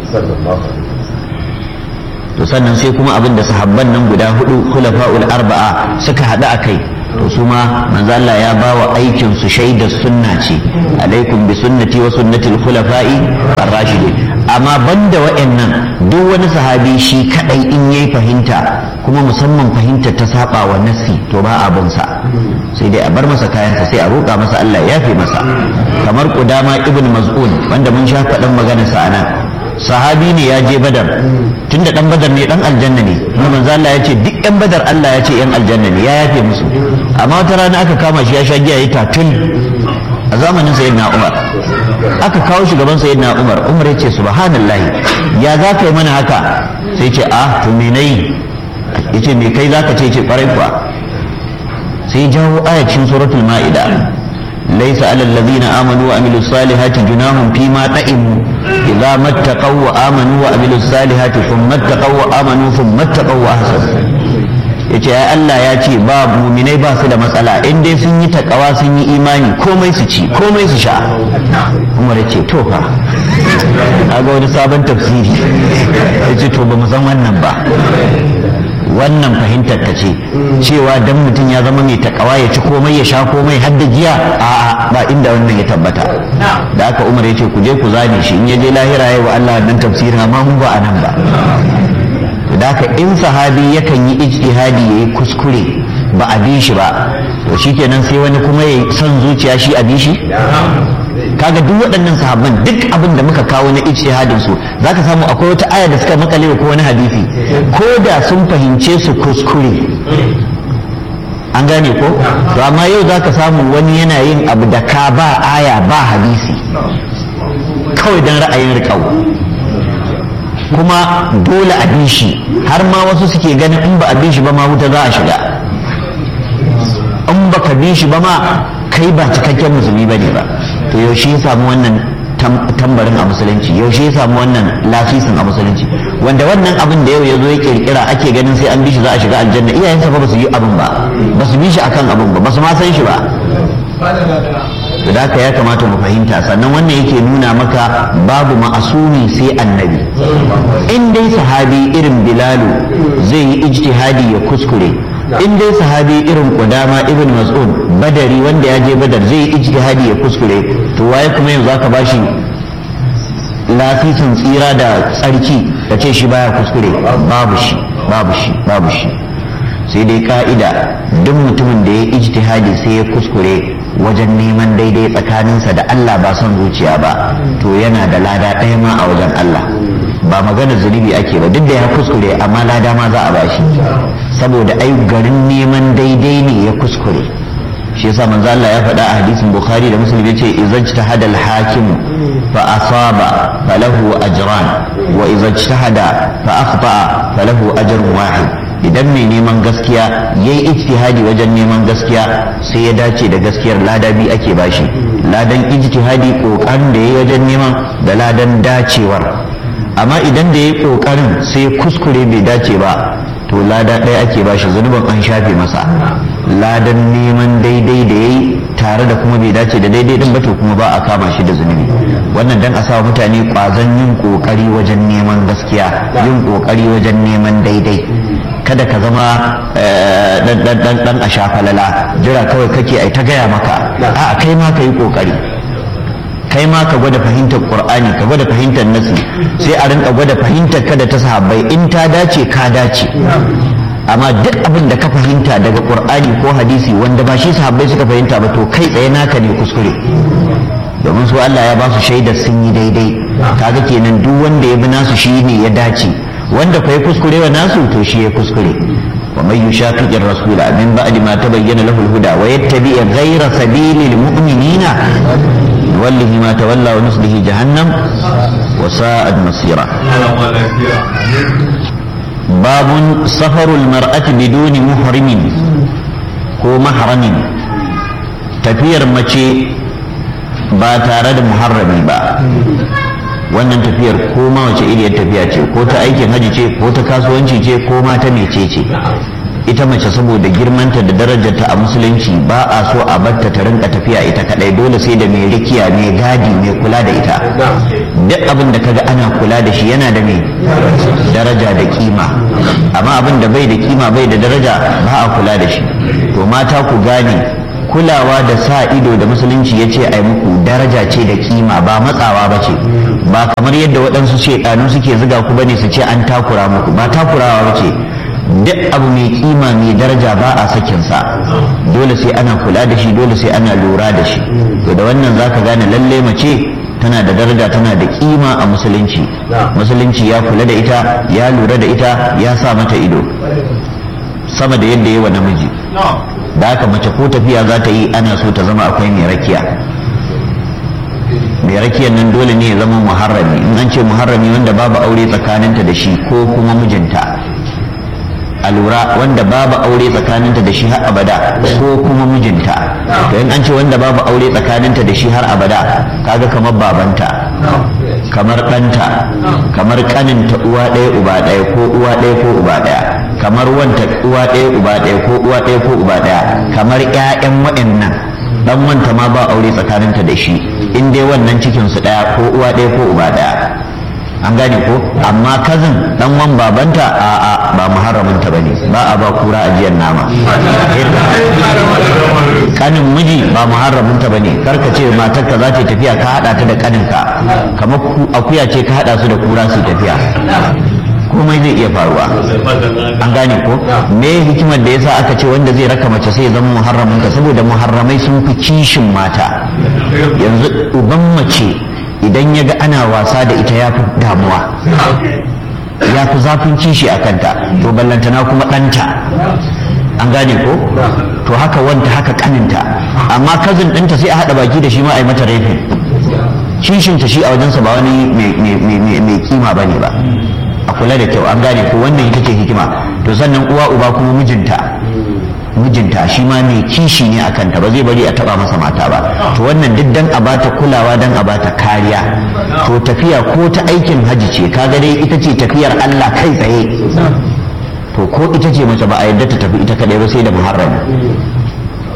to sannan sai kuma abin da sahabban nan guda hudu khulafa'ul arba'a suka haɗu a kai to su ma manzo Allah ya ba wa aikin su shaidar sunna ce alaikum bi sunnati wa sunnati al-khulafa'i ar-rashidin amma banda wa'annan duk wani sahabi shi kadai in yayi fahimta kuma musamman fahimtar ta saba wa nassi to ba abun sa sai dai a bar masa kayansa sai a roƙa masa Allah ya fi masa kamar Qudama ibn Maz'un wanda mun sha faɗan maganar sa anan sahabi ne ya je badar tunda dan badar ne dan aljanna ne kuma manzo Allah ya ce duk yan badar Allah ya ce yan aljanna ne ya yafe musu amma wata rana aka kama shi ya sha giya ya tatul a zamanin sayyidina Umar aka kawo shi gaban sayyidina Umar Umar ya ce subhanallahi ya za ka yi mana haka sai ce ah to me nayi yace me kai zaka ce ce kwarai kuwa sai jawo ayatin suratul ma'ida ليس على الذين آمنوا وعملوا الصالحات جناح فيما طئموا إذا ما اتقوا وآمنوا وعملوا الصالحات ثم اتقوا وآمنوا ثم اتقوا وأحسنوا yace ya Allah ya ce ba muminai ba su da matsala in dai sun yi takawa sun yi imani komai su ci komai su sha Umar ya ce to fa ga wani sabon tafsiri ya ce to ba mu san wannan ba wannan fahimtar ka ce cewa dan mutum ya zama mai takawa ya ci komai ya sha komai har da giya a ba inda wannan ya tabbata da aka umar ya ce ku je ku zane shi in ya je lahira ya wa Allah nan tafsirin amma mun ba a nan ba da haka in sahabi yakan yi ijtihadi yayi kuskure ba a bi shi ba to shikenan sai wani kuma ya son zuciya shi a bi shi kaga duk waɗannan sahabban duk abin da muka kawo na ijtihadin su zaka samu akwai wata aya da suka makale ko wani hadisi ko da sun fahimce su kuskure an gane ko to amma yau zaka samu wani yana yin abu da ka ba aya ba hadisi kawai dan ra'ayin riƙau kuma dole a bi shi har ma wasu suke ganin in ba a bi shi ba ma wuta za a shiga in baka bi shi ba ma kai ba cikakken musulmi bane ba to yaushe ya samu wannan tambarin a musulunci yaushe ya samu wannan lafisin a musulunci wanda wannan abin da yau ya zo ya kirkira ake ganin sai an bi shi za a shiga aljanna iyayensa ba su yi abin ba ba su bi shi akan abin ba ba su ma san shi ba da haka ya kamata mu fahimta sannan wannan yake nuna maka babu ma'asumi sai annabi in dai sahabi irin bilalu zai yi ijtihadi ya kuskure in dai sahabi irin kudama ibn mas'ud badari wanda ya je badar zai yi ijtihadi ya kuskure to waye kuma yanzu aka bashi lafisin tsira da tsarki da ce shi baya kuskure babu shi babu shi babu shi sai dai ka'ida duk mutumin da ya ijtihadi sai ya kuskure wajen neman daidai tsakaninsa da Allah ba son zuciya ba to yana da lada ɗaya ma a wajen Allah ba magana zunubi ake ba duk da ya kuskure amma lada ma za a bashi saboda ai garin neman daidai ne ya kuskure shi yasa manzo Allah ya faɗa a hadisin Bukhari da Muslim yace idza ijtahada al-hakim fa asaba falahu ajran wa idza ijtahada fa akhta falahu ajrun wahid idan mai neman gaskiya yayi ijtihadi wajen neman gaskiya sai ya dace da gaskiyar lada bi ake bashi ladan ijtihadi kokarin da yayi wajen neman da ladan dacewar amma idan da yayi kokarin sai kuskure bai dace ba to lada ɗaya ake bashi zunubin an shafe masa ladan neman daidai da yayi tare da kuma bai dace da daidai din ba to kuma ba a kama shi da zunubi wannan dan a sa mutane kwazon yin kokari wajen neman gaskiya yin kokari wajen neman daidai kada ka zama dan dan dan a shafalala jira kawai kake ai ta gaya maka a kai ma ka yi kokari kai ma ka gwada fahimtar qur'ani ka gwada fahimtar nasi sai a rinka gwada fahimtar ka da ta sahabbai in ta dace ka dace amma duk abin da ka fahimta daga qur'ani ko hadisi wanda ba shi sahabbai suka fahimta ba to kai tsaye naka ne kuskure domin su Allah ya ba su shaidar sun yi daidai kaga kenan duk wanda ya bi nasu shi ne ya dace wanda fa ya kuskure wa nasu to shi ya kuskure wa man yushaqiqi ar-rasul min ba'di ma tabayyana lahu al-huda wa yattabi' ghayra sabili al-mu'minina nuwallihi ma tawalla wa nuslihi jahannam wa sa'at masira babun safarul mar'ati biduni muhrimin ko mahramin tafiyar mace ba tare da muharrami ba wannan tafiyar ko ma wace iriyar tafiya ce ko ta aikin haji ce ko ta kasuwanci ce ko ma ta mece ce ita mace saboda girmanta da darajarta a musulunci ba a so a batta ta rinka tafiya ita kadai dole sai da mai rikiya mai gadi mai kula da ita duk abin da kaga ana kula da shi yana da mai daraja da kima amma abin da bai da kima bai da daraja ba a kula da shi to mata ku gane kulawa da sa ido da musulunci ya ce ai muku daraja ce da kima ba matsawa ba ce ba kamar yadda waɗansu shaiɗanu suke ziga ku bane su ce an takura muku ba takurawa ba ce duk abu mai kima mai daraja ba a sakinsa dole sai ana kula da shi dole sai ana lura da shi to da wannan zaka gane lalle mace tana da daraja tana da kima a musulunci musulunci ya kula da ita ya lura da ita ya sa mata ido sama da yadda yi wa namiji da haka mace ko tafiya za ta yi ana so ta zama akwai mai rakiya mai rakiyar nan dole ne ya zama muharrami in an ce muharrami wanda babu aure tsakaninta da shi ko kuma mijinta a lura wanda babu aure tsakaninta da shi har abada ko kuma mijinta to in an ce wanda babu aure tsakaninta da shi har abada kaga kamar babanta kamar ɗanta kamar ƙaninta uwa ɗaya uba ɗaya ko uwa ɗaya ko uba ɗaya kamar wanta uwa ɗaya uba ɗaya ko uwa ɗaya ko uba ɗaya kamar ƴaƴan waɗannan dan wanta ma ba aure tsakaninta da shi in dai wannan cikin su ɗaya ko uwa ɗaya ko uba ɗaya an gane ko amma kazin dan wan babanta a a ba muharramin ta bane ba a ba kura ajiyar nama kanin miji ba muharramin ta bane karka ce matar ka za ta tafiya ka hada ta da kanin ka kamar akuya ce ka hada su da kura su tafiya komai zai iya faruwa an gane ko me hikimar da yasa aka ce wanda zai raka mace sai ya zama muharramin ta saboda muharramai sun fi kishin mata yanzu uban mace idan ya ga ana wasa da ita ya fi damuwa ya fi zafin kishi a kanta to ballantana kuma ɗanta an gane ko to haka wanta haka kaninta amma kazin ɗinta sai a haɗa baki da shi ma a yi mata rafin kishinta shi a wajensa ba wani mai kima ba ne ba a kula da kyau an gane ko wannan ita ce hikima to sannan uwa uba kuma mijinta mijinta shi ma mai kishi ne a kanta ba zai bari a taba masa mata ba to wannan duk dan a bata kulawa dan a bata kariya to tafiya ko ta aikin haji ce kaga dai ita ce tafiyar Allah kai tsaye to ko ita ce mace ba a yadda ta tafi ita kadai ba sai da muharrami to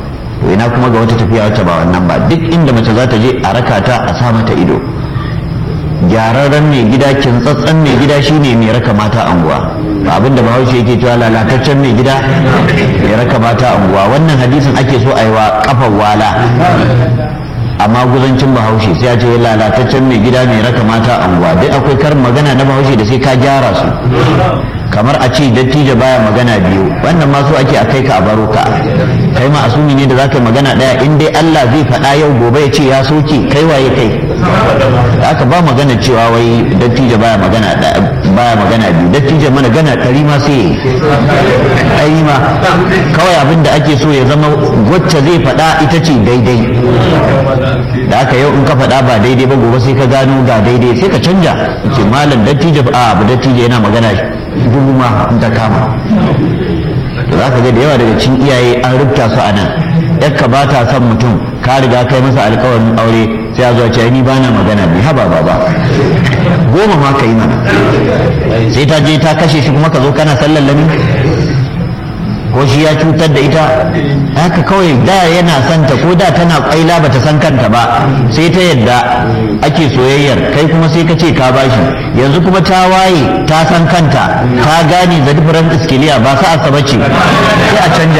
to ina kuma ga wata tafiya wacce ba wannan ba duk inda mace za ta je a raka ta a sa mata ido gyararren mai gida kintsatsen mai gida shine mai raka mata anguwa ba abinda bahaushe yake cewa lalataccen mai gida mai raka mata anguwa wannan hadisin ake so a yi wa kafar wala amma guzancin bahaushe sai ya ce lalataccen mai gida mai raka mata anguwa dai akwai karin magana na bahaushe da sai ka gyara su kamar a ce dattijo baya magana biyu wannan ma so ake a kai ka a baro ka kai ma asumi ne da zaka magana daya in dai Allah zai faɗa yau gobe ya ce ya soke kai waye kai haka ba magana cewa wai dattijo baya magana baya magana biyu dattijo mana gana ɗari ma sai ɗari ma kawai abin da ake so ya zama wacce zai faɗa ita ce daidai da aka yau in ka faɗa ba daidai ba gobe sai ka gano ga daidai sai ka canja ce malam dattijo a abu dattijo yana magana dubu ma in ta kama to za ka ga da yawa daga cikin iyaye an rubuta su a nan yakka ba ta son mutum ka riga kai masa alkawarin aure sai a zuwa ce ni ba na magana bi haba ba ba goma ma ka yi mana sai ta je ta kashe shi kuma ka zo kana sallan lami ko shi ya cutar da ita haka kawai da yana santa ko da tana kwaila bata san kanta ba sai ta yadda ake soyayyar kai kuma sai ka ce ka bashi yanzu kuma ta waye ta san kanta ta gane da different iskiliya ba sa asaba ce sai a canja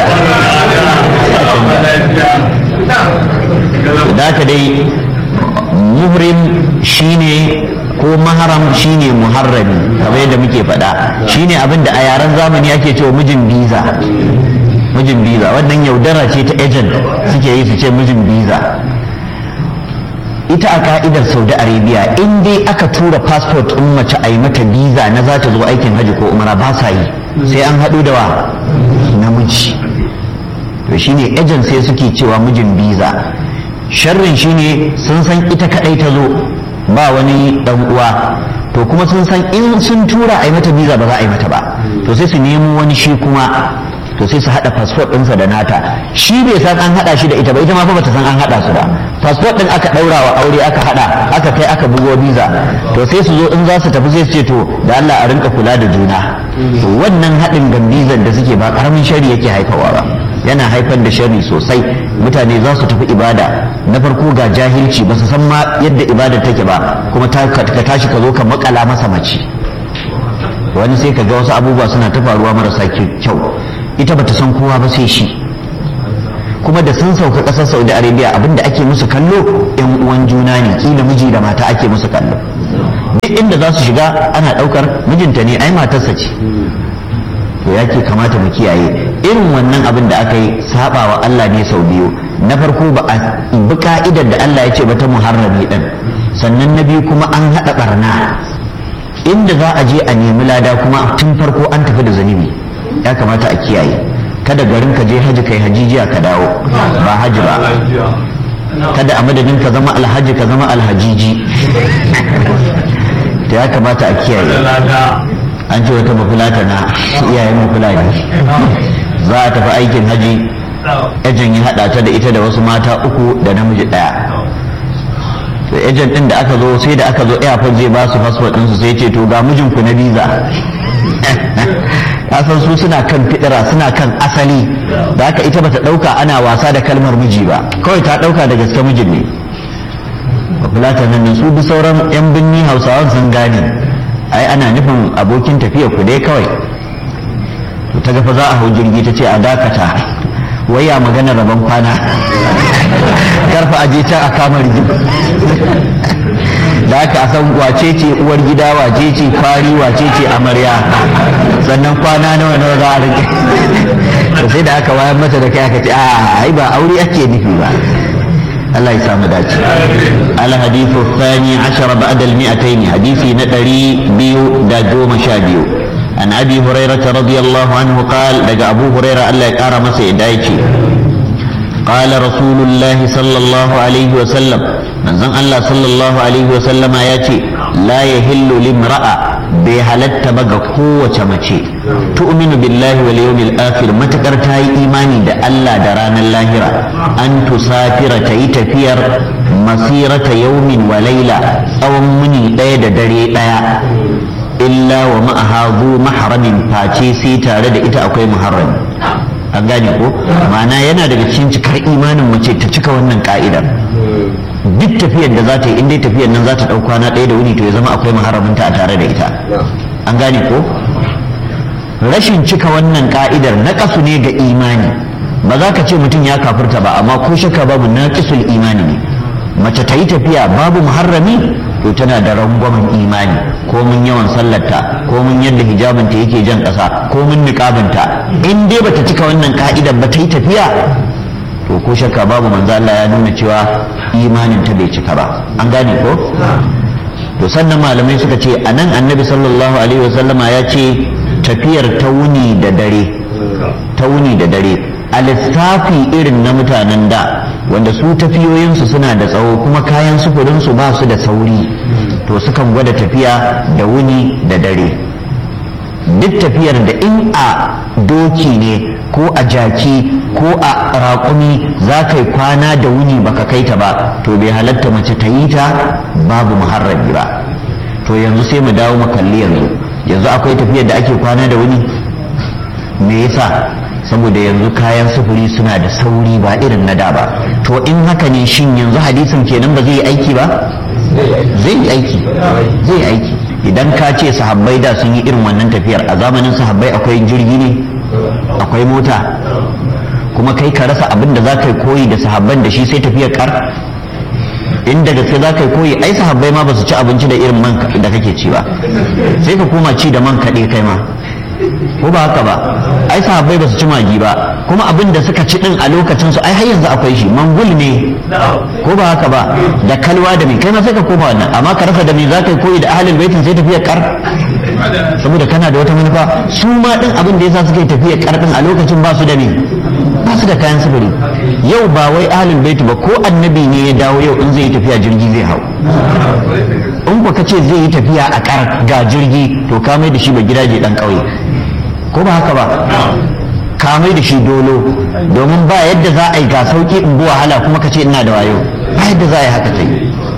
da haka dai muhrim shine ko maharam shine muharrami kamar yadda muke faɗa shine abin da a yaren zamani ake cewa mijin biza mijin biza wannan yaudara ce ta agent suke yi su ce mijin biza ita a ka'idar saudi arabia in dai aka tura passport in mace a yi mata biza na za ta zo aikin hajji ko umara ba sa yi sai an haɗu da wa namiji to shine agent sai suke cewa mijin biza sharrin shine sun san ita kadai ta zo ba wani dan uwa to kuma sun san in sun tura a yi mata biza ba za a yi mata ba to sai su nemo wani shi kuma to sai su hada passport ɗinsa da nata shi bai san an hada shi da ita ba ita ma fa bata san an hada su ba passport ɗin aka ɗaura wa aure aka hada aka kai aka bugo biza to sai su zo in za su tafi sai su ce to da Allah a rinka kula da juna to wannan haɗin gambizan da suke ba karamin shari yake haifawa ba yana haifar da sharri sosai mutane za su tafi ibada na farko ga jahilci ba su san ma yadda ibadar take ba kuma ka tashi ka zo ka makala masa mace wani sai ka ga wasu abubuwa suna ta faruwa marasa kyau ita bata san kowa ba sai shi kuma da sun sauka ƙasar saudi arabia abinda ake musu kallo yan uwan juna ne kila miji da mata ake musu kallo duk inda za su shiga ana ɗaukar mijinta ne ai matarsa ce to ya ke kamata mu kiyaye irin wannan abin da aka yi saba wa Allah ne sau biyu na farko ba a bi ka'idar da Allah ya ce ba ta muharrami din sannan na biyu kuma an haɗa barna inda za a je a nemi lada kuma tun farko an tafi da zanibi ya kamata a kiyaye kada garin ka je haji kai hajijiya ka dawo ba haji ba kada a madadin ka zama alhaji ka zama alhajiji ta ya kamata a kiyaye an ce wata mafulata na iyayen mafulani za a tafi aikin haji ejen ya haɗa ta da ita da wasu mata uku da namiji ɗaya to ejen ɗin da aka zo sai da aka zo airport zai ba su fasfot ɗinsu sai ce to ga mijinku na biza kasan su suna kan fidira suna kan asali da haka ita bata ɗauka ana wasa da kalmar miji ba kawai ta ɗauka da gaske mijin ne mafulatan nan su bi sauran 'yan binni hausawan sun gane ai ana nufin abokin tafiya ku dai kawai to ta gafa za a hau jirgi ta ce a dakata wai ya magana rabon kwana karfa aje can a kama rigim da aka san wace ce uwar gida wace ce fari wace ce amarya sannan kwana nawa nawa za a rike to sai da aka wayar mata da kai aka ce a ai ba aure ake nufi ba Allah ya samu dace al hadithu thani ashara ba'da al mi'atayn hadisi na ɗari biyu da goma sha biyu an abi hurairah radiyallahu anhu qala daga abu hurairah Allah ya kara masa yadda yake قال رسول الله صلى الله عليه وسلم من زن الله صلى الله عليه وسلم ياتي لا يهل لامرأة بهلت بغى قوة مچي تؤمن بالله واليوم الآخر ما تكرتاي إيماني دا الله دران اللاهرة أن تسافر تيتفير مسيرة يوم وليلة أو مني دايد دري دايا إلا ومعها ذو محرم فاتي سيتا رد إتا أكوي محرم an gane ko ma'ana yana daga cikin cikar imanin mace ta cika wannan ka'idar duk tafiyar da za ta yi in dai tafiyar nan za ta ɗau kwana ɗaya da wuni to ya zama akwai maharaminta a tare da ita an gane ko rashin cika wannan ka'idar na kasu ne ga imani ba za ka ce mutum ya kafirta ba amma ko shakka babu na imani ne mace ta yi tafiya babu muharrami to tana da rangwamen imani ko mun yawan sallarta ko mun yadda hijabinta yake jan ƙasa ko mun niƙabinta in dai bata cika wannan ka'idar ba ta yi tafiya to ko shakka babu manzo Allah ya nuna cewa imanin ta bai cika ba an gane ko to sannan malamai suka ce anan annabi sallallahu alaihi wasallama ya ce tafiyar ta wuni da dare ta wuni da dare a lissafi irin na mutanen da wanda su tafiyoyinsu suna da tsawo kuma kayan sufurinsu ba su da sauri to sukan gwada tafiya da wuni da dare duk tafiyar da in a doki ne ko a jaki ko a raƙumi za ka yi kwana da wuni baka kai ta ba to bai halatta mace ta yi ta babu muharrabi ba to yanzu sai mu dawo mu kalli yanzu yanzu akwai tafiyar da ake kwana da wuni me yasa saboda yanzu kayan sufuri suna da sauri ba irin na da ba to in haka ne shin yanzu hadisin kenan ba zai yi aiki ba zai yi aiki zai yi aiki idan ka ce sahabbai da sun yi irin wannan tafiyar a zamanin sahabbai akwai jirgi ne akwai mota kuma kai ka rasa abin da za ka yi koyi da sahabban da shi sai tafiyar kar inda gaske za ka yi koyi ai sahabbai ma ba su ci abinci da irin man da kake ci ba sai ka koma ci da man kaɗe kai ma ko ba haka ba ai sahabbai ba su ci magi ba kuma abin da suka ci din a lokacin su ai har yanzu akwai shi mangul ne ko ba haka ba da kalwa da mai kai ma sai ka koma wannan amma ka rasa da me za ka yi koyi da ahlul baitin sai tafiyar kar saboda kana da wata manufa su ma din abin da yasa suka yi tafiyar kar din a lokacin ba su da me ba su da kayan sufuri yau ba wai ahlul bait ba ko annabi ne ya dawo yau in zai yi tafiya jirgi zai hau in ka ce zai yi tafiya a kar ga jirgi to ka mai da shi ba gidaje dan kauye ko ba haka ba ka mai da shi dolo domin ba yadda za a yi ga sauki in bi wahala kuma ka ce ina da wayo ba yadda za a yi haka sai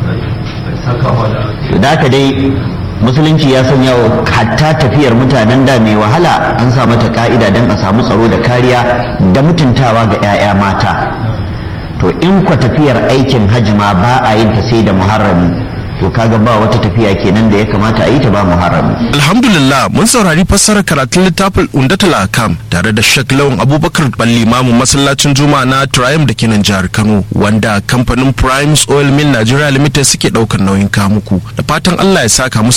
da haka dai musulunci ya sanya wa hatta tafiyar mutanen da mai wahala an sa mata ka'ida don a samu tsaro da kariya da mutuntawa ga 'ya'ya mata to in kwa tafiyar aikin hajji ma ba a yin ta sai da muharrami to kaga ba wata tafiya kenan da ya kamata a yi ta ba muharrami Alhamdulillah mun saurari fassarar karatun littafin Undatul Akam tare da Sheikh Lawan Abubakar Balli Mamu masallacin Juma'a na Triumph da kenan jihar Kano wanda kamfanin Primes Oil Mill Nigeria Limited suke daukar nauyin kamuku da fatan Allah ya saka musu